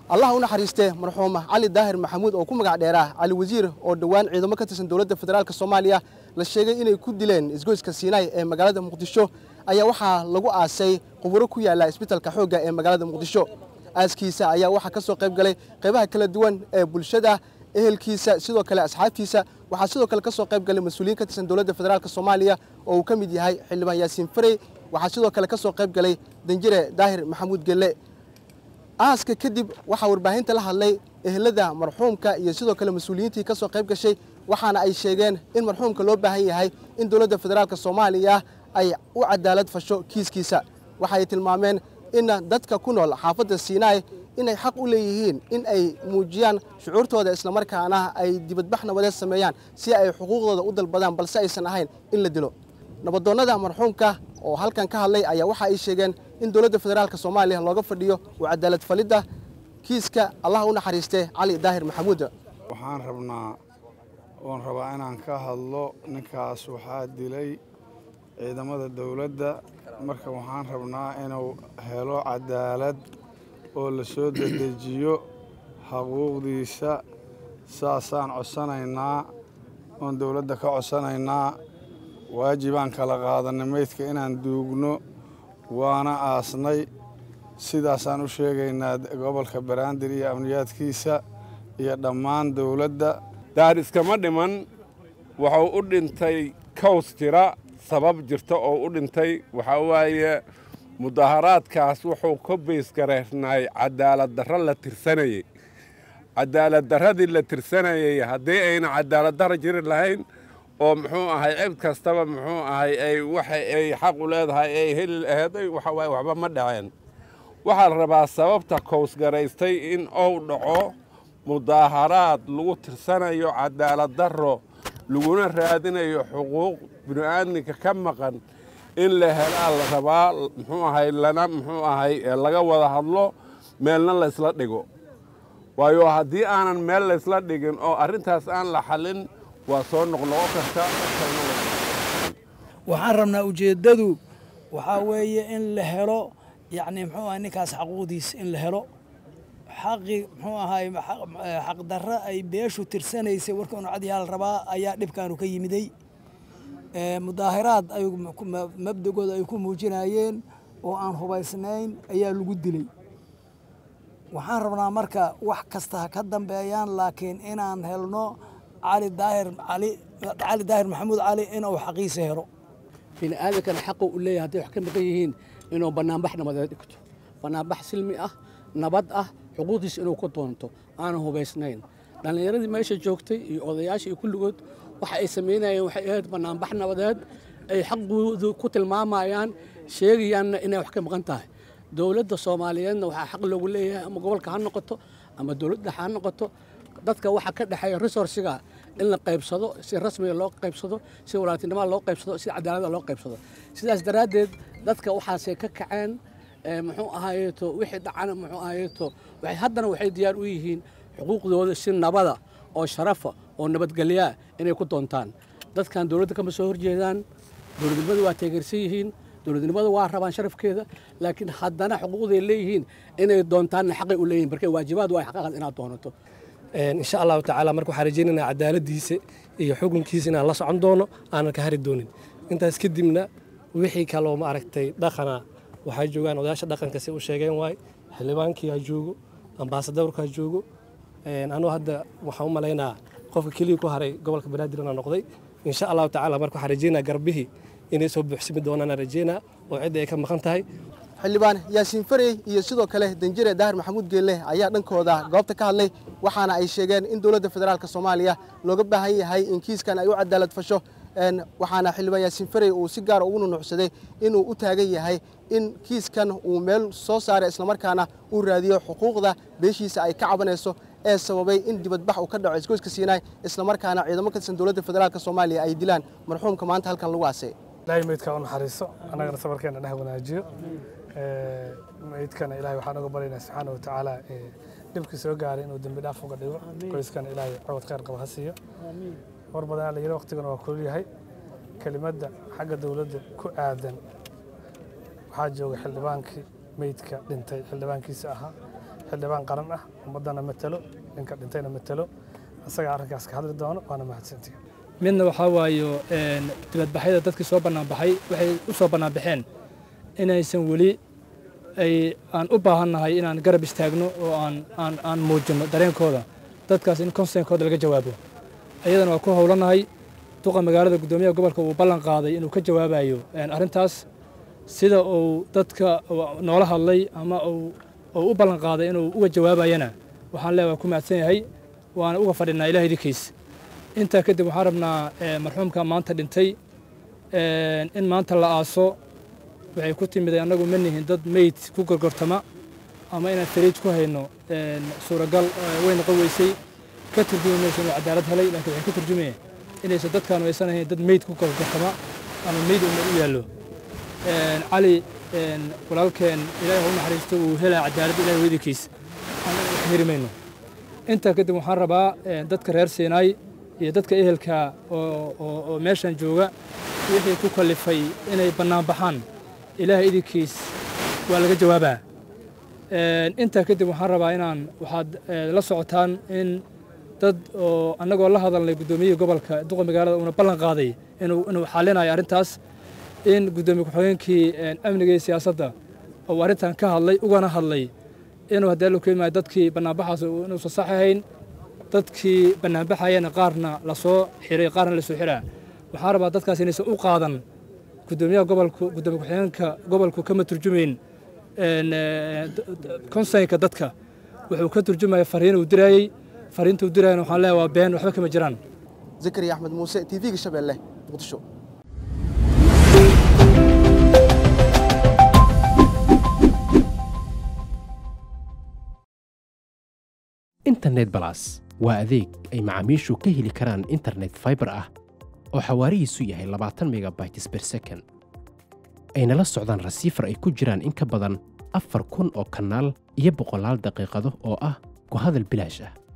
allah u naxariistee marxuuma cali daahir maxamuud oo ku magac dheeraah cali wasiir oo dhowaan ciidamo ka tirsan dowladda federaalk soomaaliya la sheegay inay ku dileen isgoyska siinaay ee magaalada muqdisho ayaa waxaa lagu aasay quburo ku yaalla isbitalka xoogga ee magaalada muqdisho aaskiisa ayaa waxaa ka soo qayb galay qaybaha kala duwan ee bulshada ehelkiisa sidoo kale asxaabtiisa waxaa sidoo kale ka soo qayb galay mas-uuliyiin ka tirsan dowladda federaalk soomaaliya oo uu ka mid yahay xildhibaan yaasiin farey waxaa sidoo kale ka soo qayb galay danjire daahir maxamuud gelle aaska kadib waxaa warbaahinta la hadlay ehelada marxuumka iyo sidoo kale mas-uuliyiintii ka soo qayb gashay waxaana ay sheegeen in marxuumka loo baahan yahay in dowladda federaalk soomaaliya ay u cadaalad fasho kiiskiisa waxa ay tilmaameen in dadka ku nool xaafadda siinaay inay xaq u leeyihiin in ay muujiyaan shucuurtooda islamarkaana ay dibadbax nabadeed sameeyaan si ay xuquuqdooda u dalbadaan balse aysan ahayn in la dilo nabadoonnada marxuumka oo halkan ka hadlay ayaa waxa ay sheegeen in dowladda federaalk soomaaliya looga fadhiyo u cadaalad falidda kiiska allah u naxariistee cali daahir maxamuud waxaan rabnaa oon rabaa inaan ka hadlo ninkaas waxaa dilay ciidamada dowladda marka waxaan rabnaa inuu helo cadaalad oo la soo dedejiyo xaquuqdiisa saasaan codsanaynaa oon dowladda ka codsanaynaa waajibaan kala qaadanay meydka inaan duugno waana aasnay sidaasaan u sheegaynaa gobolka baraandir iyo amniyaadkiisa iyo dhammaan dowladda daar iskama dhiman wuxuu u dhintay kaws jira sabab jirta oo u dhintay waxaa waaye mudaharaadkaas wuxuu ka baysgareernay cadaalad darro la tirsanayey cadaalad darradii la tirsanayey haddii ayna cadaalad darro jiri lahayn oo muxuu ahay cid kastaba muxuu ahay ay waxa ay xaq u leedahay ay heli laheeday waxa waaye waxba ma dhaceen waxaa la rabaa sababta kowsgaraystay in uu dhaco mudaaharaad lagu tirsanayo cadaalad darro laguna raadinayo xuquuq bini'aadminka ka maqan in la helaa la rabaa muxuu ahay lana muxuu ahay laga wada hadlo meelna laysla dhigo waayo haddii aanan meel laysla dhigin oo arrintaas aan la xallin waa soo noqnoqo karta waxaan rabnaa ujeeddadu waxaa weeye in la helo yacni muxuu ahay ninkaas xaquuqdiis in la helo xaqi muxuu ahay xaqdarro ay beeshu tirsanaysay warka inu cadyaal rabaa ayaa dhibkaanu ka yimiday mudaahiraad ay mabdagooda ay ku muujinayeen oo aan hubaysnayn ayaa lagu dilay waxaan rabnaa marka wax kasta ha ka dambeeyaan laakiin inaan helno cali daahir cali cali daahir maxamuud cali inuu xaqiisa helo bini aadankana xaqu u leeyahay hadday wax ka maqan yihiin inuu bannaanbax nabadeed dhigto bannaanbax silmi ah nabad ah xuquuqdiisa inuu ku doonto aanan hubaysnayn dhallinyaradii meesha joogtay iyo odayaasha iyo kulligood waxa ay samaynayeen waxay ahayd bannaanbax nabadeed ay xaqoodu ku tilmaamayaan sheegayaanna inay wax ka maqan tahay dowladda soomaaliyeedna waxaa xaq loogu leeyahay ama gobolka ha noqoto ama dowladda ha noqoto dadka waxa ka dhexeeya resourciga in la qaybsado si rasmiga loo qaybsado si walaaltinimada loo qaybsado si cadaaladda loo qaybsado sidaas daraaddeed dadka waxaasay ka kaceen muxuu ahaayeeto wixii dhacana muxuu ahaayeeto haddana waxay diyaar u yihiin xuquuqdooda si nabada oo sharafa oo nabadgelyaa inay ku doontaan dadkan dowladda kama soo horjeedaan dowladnimadu waa taageersan yihiin dowladnimadu waa rabaan sharafkeeda laakiin haddana xuquuqday leeyihiin inay doontaanna xaqay u leeyihin marka waajibaad waa xaqaaqad inaad doonato insha allahu tacaala marka waxaan rajaynaynaa cadaaladiisa iyo xukunkiisa inaan la socon doono aanan ka hari doonin intaas kadibna wixii kaloo ma aragtay dhaqana waxay joogaan odayaasha dhaqanka si u sheegeen waay xildhibaankii ha joogo ambaasadorka ha joogo anuu hadda waxaan u malaynaa qofka keliya ku haray gobolka banaadir inaan noqday insha allahu tacaala marka waxaan rajaynaa garbihii inay soo buuxsimi doonaan rajaynaa oo cidda ay ka maqan tahay xildhibaan yaasiin farey iyo sidoo kale danjire daahir maxamuud geelle ayaa dhankooda goobta ka hadlay waxaana ay sheegeen in dowladda federaalk soomaaliya looga baahan yahay in kiiskan ay u cadaalad fasho waxaana xildhibaan yaasiin farey uu si gaara ugu nunuucsaday inuu u taagan yahay in kiiskan uu meel soo saaray islamarkaana uu raadiyo xuquuqda beeshiisa ay ka cabanayso ee sababay in dibadbax uu ka dhaco isgoyska siinaay islamarkaana ciidamo ka tirsan dowladda federaalk soomaaliya ay dilaan marxuumka maanta halkan lagu aasay ilaahay meydka u naxariiso annagana sabarkeena dheh wanaajiyo meydkana ilaahay waxaan uga baryaynaa subxaana wa tacaala dhibkii soo gaaray inuu dembi dhaaf uga dhigo qoyskana ilaahay cawad khayr qaba ha siiyo war badan la yidhi waqtigana waa kulul yahay kelimadda xagga dowladda ku aadan waxaa jooga xildhibaankii meydka dhintay xildhibaankiisa ahaa xildhibaan qaran ah ummaddana matalo ninka dhintayna matalo isagaa arrinkaas ka hadli doono waana mahadsantihi midna waxaa waayo dibadbaxyada dadkii soo bannaanbaxay waxay u soo bannaanbaxeen inaysan weli ay aan u baahannahay inaan garab istaagno oo aan aan aan muujinno dareenkooda dadkaas in konsenkooda laga jawaabo ayadana waa ku howlanahay duqa magaalada guddoomiyaha gobolka uu ballan qaaday inuu ka jawaabayo arrintaas sida uu dadka noola hadlay ama uu u ballan qaaday inuu uga jawaabayana waxaan leeyahay waa ku mahadsan yahay waana uga fadhinaa ilaah idinkiis intaa kadib waxaan rabnaa marxuumka maanta dhintay in maanta la aaso waxay ku timiday annagu ma nihin dad meyd ku gorgortama ama inaan fariij ku hayno suuragal way noqon weysay ka turjumi mayso inuu cadaalad helay laakiin waxay ka turjumaya inaysan dadkaanu aysan ahayn dad meyd ku gorgortama ama meyd una u yaallo cali walaalkeen ilaahay ha u naxariisto uu helaa cadaalad ilahay weydikiis annaga wax heri mayno intaa kadib waxaan rabaa dadka reer siinaay iyo dadka ehelka oo meeshan jooga wixii ku kallifay inay bannaan baxaan ilaahay idinkiis waa laga jawaabaa intaa kadib waxaan rabaa inaan waxaad la socotaan in dad oo annagoo la hadalnay guddoomiyihii gobolka duqa magaalada uuna ballan qaaday inuu inuu xallinayo arrintaas in guddoomiye ku-xigeenkii amniga iyo siyaasadda uu arrintan ka hadlay ugana hadlay inuu haddii allu keenmaayo dadkii bannaanbaxaas inuusan sax ahayn dadkii bannaanbaxayana qaarna la soo xiray qaarna la soo xiraa waxaan rabaa dadkaas inaysan u qaadan guddoomiyaha gobolku guddoomiye ku-xigeenka gobolku kama turjumayn konseynka dadka wuxuu ka turjumaya fariin uu diraayey fariinta uu diraayana waxaan leeyahay waa been waxba kama jiraan zakariya axmed muuse t v-ga shabeelle muqdisho internet balas waa adeeg ay macaamiishu ka heli karaan internet faibar ah oo xawaarihiisu yahay labaatan megabytes ber second ayna la socdaan rasiifar ay ku jiraan in ka badan afar kun oo kanaal iyo boqolaal daqiiqado oo ah ku hadal bilaash ah